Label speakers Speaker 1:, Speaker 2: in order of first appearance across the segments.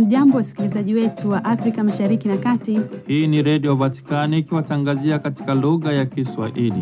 Speaker 1: Hamjambo, wasikilizaji wetu wa Afrika Mashariki na Kati.
Speaker 2: Hii ni Redio Vatikani ikiwatangazia katika lugha ya Kiswahili.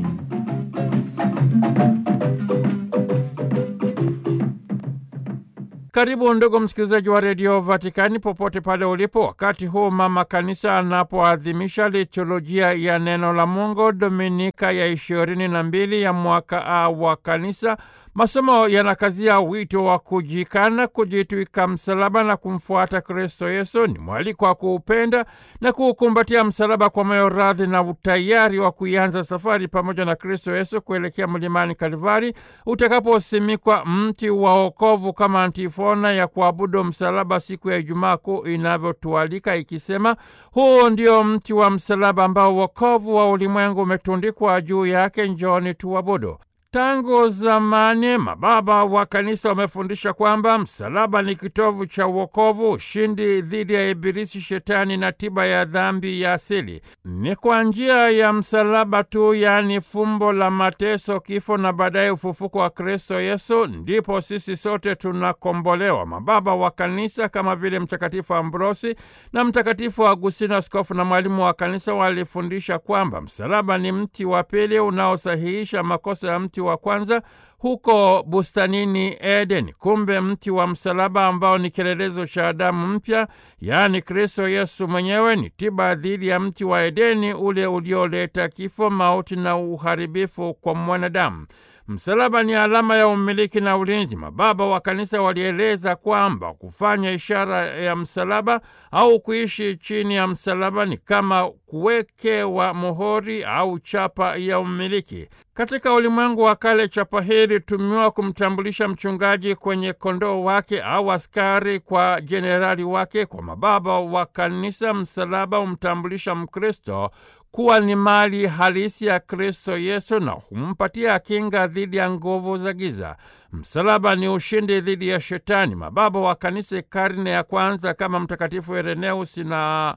Speaker 2: Karibu ndugu msikilizaji wa Redio Vatikani popote pale ulipo, wakati huu mama kanisa anapoadhimisha liturujia ya neno la Mungu Dominika ya ishirini na mbili ya mwaka A wa kanisa. Masomo yanakazia wito wa kujikana, kujitwika msalaba na kumfuata Kristo Yesu. Ni mwaliko wa kuupenda na kuukumbatia msalaba kwa moyo radhi na utayari wa kuianza safari pamoja na Kristo Yesu kuelekea mlimani Kalvari utakaposimikwa mti wa wokovu, kama antifona ya kuabudu msalaba siku ya Ijumaa Kuu inavyotualika ikisema, huu ndio mti wa msalaba ambao wokovu wa ulimwengu umetundikwa juu yake, njoni tuabudu. Tangu zamani mababa wa kanisa wamefundisha kwamba msalaba ni kitovu cha uokovu, ushindi dhidi ya Ibilisi, Shetani na tiba ya dhambi ya asili. Ni kwa njia ya msalaba tu, yaani fumbo la mateso, kifo na baadaye ufufuko wa Kristo Yesu, ndipo sisi sote tunakombolewa. Mababa wa kanisa kama vile Mtakatifu Ambrosi na Mtakatifu Agustino, askofu na mwalimu wa kanisa, walifundisha kwamba msalaba ni mti wa pili unaosahihisha makosa ya mti wa kwanza huko bustanini Edeni. Kumbe mti wa msalaba ambao ni kielelezo cha Adamu mpya, yaani Kristo Yesu mwenyewe, ni tiba dhidi ya mti wa Edeni ule ulioleta kifo, mauti na uharibifu kwa mwanadamu. Msalaba ni alama ya umiliki na ulinzi. Mababa wa kanisa walieleza kwamba kufanya ishara ya msalaba au kuishi chini ya msalaba ni kama kuwekewa muhuri au chapa ya umiliki. Katika ulimwengu wa kale, chapa hii ilitumiwa kumtambulisha mchungaji kwenye kondoo wake au askari kwa jenerali wake. Kwa mababa wa kanisa, msalaba humtambulisha Mkristo kuwa ni mali halisi ya Kristo Yesu na humpatia kinga dhidi ya nguvu za giza. Msalaba ni ushindi dhidi ya Shetani. Mababa wa kanisa karne ya kwanza kama Mtakatifu Ireneusi na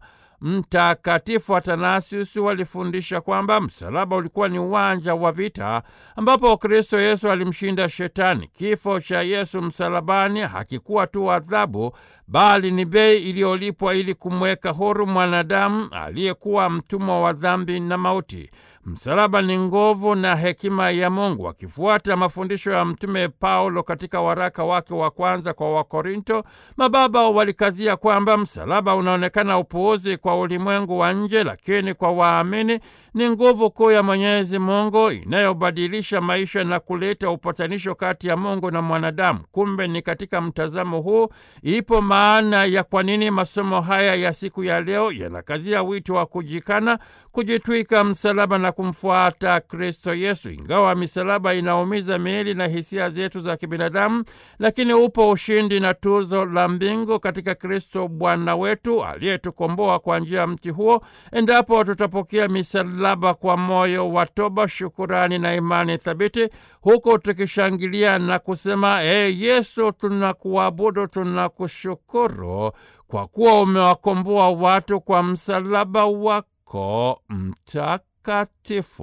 Speaker 2: Mtakatifu Atanasius walifundisha kwamba msalaba ulikuwa ni uwanja wa vita ambapo Kristo Yesu alimshinda Shetani. Kifo cha Yesu msalabani hakikuwa tu adhabu, bali ni bei iliyolipwa ili kumweka huru mwanadamu aliyekuwa mtumwa wa dhambi na mauti. Msalaba ni nguvu na hekima ya Mungu. Akifuata mafundisho ya Mtume Paulo katika waraka wake wa kwanza kwa Wakorinto, mababa walikazia kwamba msalaba unaonekana upuuzi kwa ulimwengu wa nje, lakini kwa waamini ni nguvu kuu ya Mwenyezi Mungu inayobadilisha maisha na kuleta upatanisho kati ya Mungu na mwanadamu. Kumbe ni katika mtazamo huu ipo maana ya kwa nini masomo haya ya siku ya leo yanakazia wito wa kujikana, kujitwika msalaba na kumfuata Kristo Yesu. Ingawa misalaba inaumiza miili na hisia zetu za kibinadamu, lakini upo ushindi na tuzo la mbingu katika Kristo Bwana wetu aliyetukomboa kwa njia ya mti huo, endapo tutapokea misalaba kwa moyo wa toba, shukurani na imani thabiti, huku tukishangilia na kusema: E Yesu, tunakuabudu, tunakushukuru kwa kuwa umewakomboa watu kwa msalaba wako mtakatifu.